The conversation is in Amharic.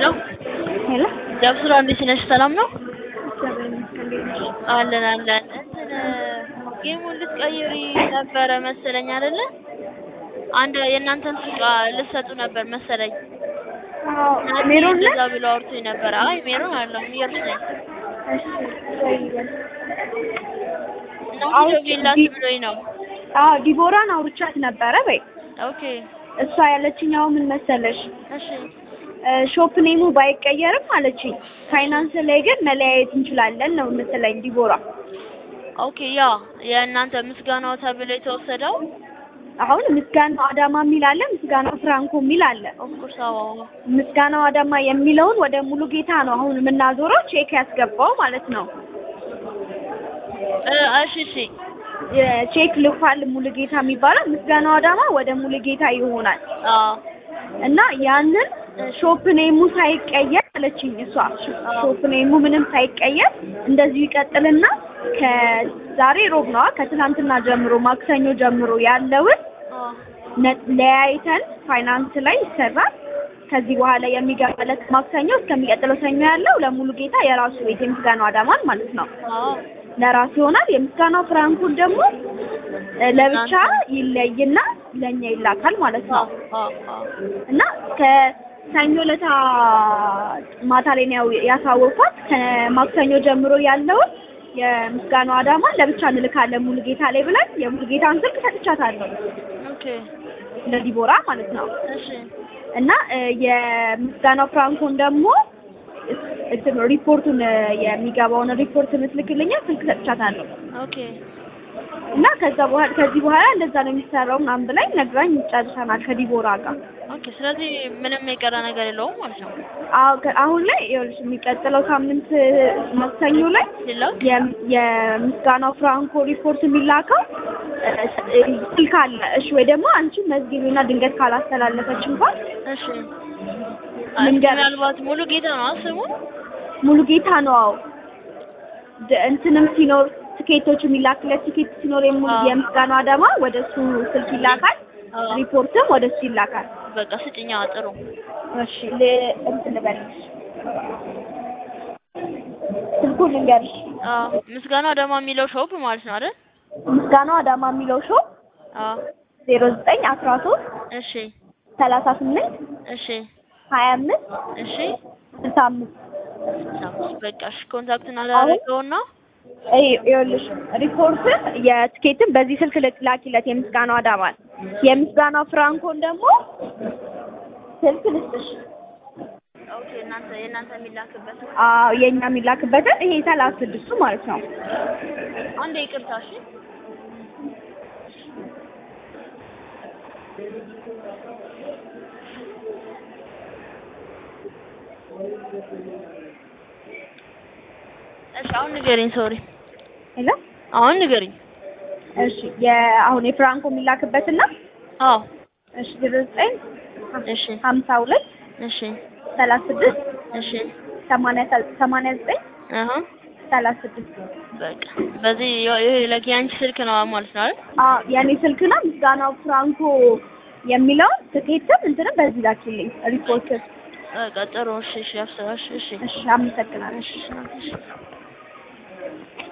ሄሎ ሄሎ ጃብሱራ እንዴት ነሽ? ሰላም ነው እግዚአብሔር ይመስገን። እንዴት ነሽ? አለን አለን። እንትን ጌሙን ልትቀይሪ ነበረ መሰለኝ አይደለ? አንድ የእናንተን ሱቅ ልትሰጡ ነበር መሰለኝ። አዎ ናቲ ሜሮን ነሽ? እንደዛ ብሎ አውርቶኝ ነበረ። አይ ሜሮን አይደለም ኢየሩስ ነኝ። እሺ ወይ በል። ናቲ አዎ፣ ደውዬላት ዲ- ብሎኝ ነው። አዎ ዲቦራን አውርቻት ነበረ በይ። ኦኬ እሷ ያለችኛው ምን መሰለሽ እሺ እ ሾፕ ኔሙ ባይቀየርም አለችኝ። ፋይናንስ ላይ ግን መለያየት እንችላለን ነው የምትለኝ ዲቦራ። ኦኬ ያ የእናንተ ምስጋናው ተብሎ የተወሰደው አሁን ምስጋናው አዳማ የሚል አለ፣ ምስጋናው ፍራንኮ የሚል አለ። ኦፍኮርስ አዎ ምስጋናው አዳማ የሚለውን ወደ ሙሉ ጌታ ነው አሁን የምናዞረው ቼክ ያስገባው ማለት ነው። እ እሺ እሺ የቼክ ልኳል ሙሉ ጌታ የሚባለው ምስጋናው አዳማ ወደ ሙሉ ጌታ ይሆናል አዎ እና ያንን ሾፕ ኔሙ ሳይቀየር አለችኝ እሷ ሾፕ ኔሙ ምንም ሳይቀየር እንደዚሁ ይቀጥልና ከዛሬ ሮብ ነዋ ከትናንትና ጀምሮ ማክሰኞ ጀምሮ ያለውን አዎ ነ- ለያይተን ፋይናንስ ላይ ይሰራል። ከዚህ በኋላ የሚገባለት ማክሰኞ እስከሚቀጥለው ሰኞ ያለው ለሙሉ ጌታ የራሱ ቤት የምስጋናው አዳማን ማለት ነው አዎ ለራሱ ይሆናል። የምስጋናው ፍራንኩን ደግሞ እ ለብቻ ይለይና ለእኛ ይላካል ማለት ነው። አዎ አዎ እና ከሰኞ ለታ ማታ ላይ ነው ያሳወቅኳት። ከማክሰኞ ጀምሮ ያለውን የምስጋናው አዳማን ለብቻ እንልካለን ሙሉ ጌታ ላይ ብለን የሙሉ ጌታን ስልክ ሰጥቻታለሁ ኦኬ ለዲቦራ ማለት ነው። እሺ እና እ የምስጋናው ፍራንኮን ደግሞ እንትን ሪፖርቱን እ የሚገባውን ሪፖርት የምትልክልኛ ስልክ ሰጥቻታለሁ። ኦኬ እና ከዛ በኋላ ከዚህ በኋላ እንደዛ ነው የሚሰራው ምናምን ብላኝ ነግራኝ ጨርሰናል ከዲቦራ ጋር። ኦኬ ስለዚህ ምንም የቀረ ነገር የለውም ማለት ነው። አዎ ከ- አሁን ላይ ይኸውልሽ የሚቀጥለው ሳምንት እ ማክሰኞ ላይ ሌላው የም- የምስጋናው ፍራንኮ ሪፖርት የሚላከው እ እ ስልክ አለ። እሺ ወይ ደግሞ አንቺ መዝጊቢና ድንገት ካላስተላለፈች እንኳን እሺ ልንገርሽ። ምናልባት ሙሉ ጌታ ነው ስሙ። ሙሉ ጌታ ነው። አዎ ድ- እንትንም ሲኖር ትኬቶች የሚላክለት ትኬት ሲኖር የሙሉ አዎ። የምስጋናው አዳማ ወደ እሱ ስልክ ይላካል። አዎ ሪፖርትም ወደ እሱ ይላካል። በቃ ስጭኛ ጥሩ። እሺ ል እንትን ልበልሽ ስልኩን ልንገርሽ። አዎ ምስጋናው ደግሞ የሚለው ሾፕ ማለት ነው አይደል? ምስጋናው አዳማ የሚለው ሾው አዎ ዜሮ ዘጠኝ አስራ ሶስት እሺ ሰላሳ ስምንት እሺ ሀያ አምስት እሺ ስልሳ አምስት ሳምስ በቃ እሺ ኮንታክት እናደርገውና ይኸውልሽ ሪፖርትን የትኬትን በዚህ ስልክ ልክ- ላኪለት የምስጋናው አዳማን የምስጋናው ፍራንኮን ደግሞ ስልክ ልስጥሽ ኦኬ እናንተ የእናንተ የሚላክበት አዎ የእኛ የሚላክበትን ይሄ ሰላሳ ስድስቱ ማለት ነው አንዴ ይቅርታ እሺ እሺ አሁን ንገሪኝ ሶሪ ሄሎ አሁን ንገሪኝ እሺ የአሁን የፍራንኮ የሚላክበትና አዎ እሺ ዜሮ ዘጠኝ እሺ ሀምሳ ሁለት እሺ ሰላሳ ስድስት እሺ ሰማንያ ሰ- ሰማንያ ዘጠኝ አሀ ሰላሳ ስድስት በቃ በዚህ ይሄ ለኪ አንቺ ስልክ ነው ማለት ነው አይደል አዎ የኔ ስልክ ነው ምስጋናው ፍራንኮ የሚለውን ትኬትም እንትንም በዚህ ላኪልኝ ሪፖርት በቃ ጥሩ እሺ እሺ አፍሰራሽ እሺ እሺ አመሰግናለሁ እሺ እሺ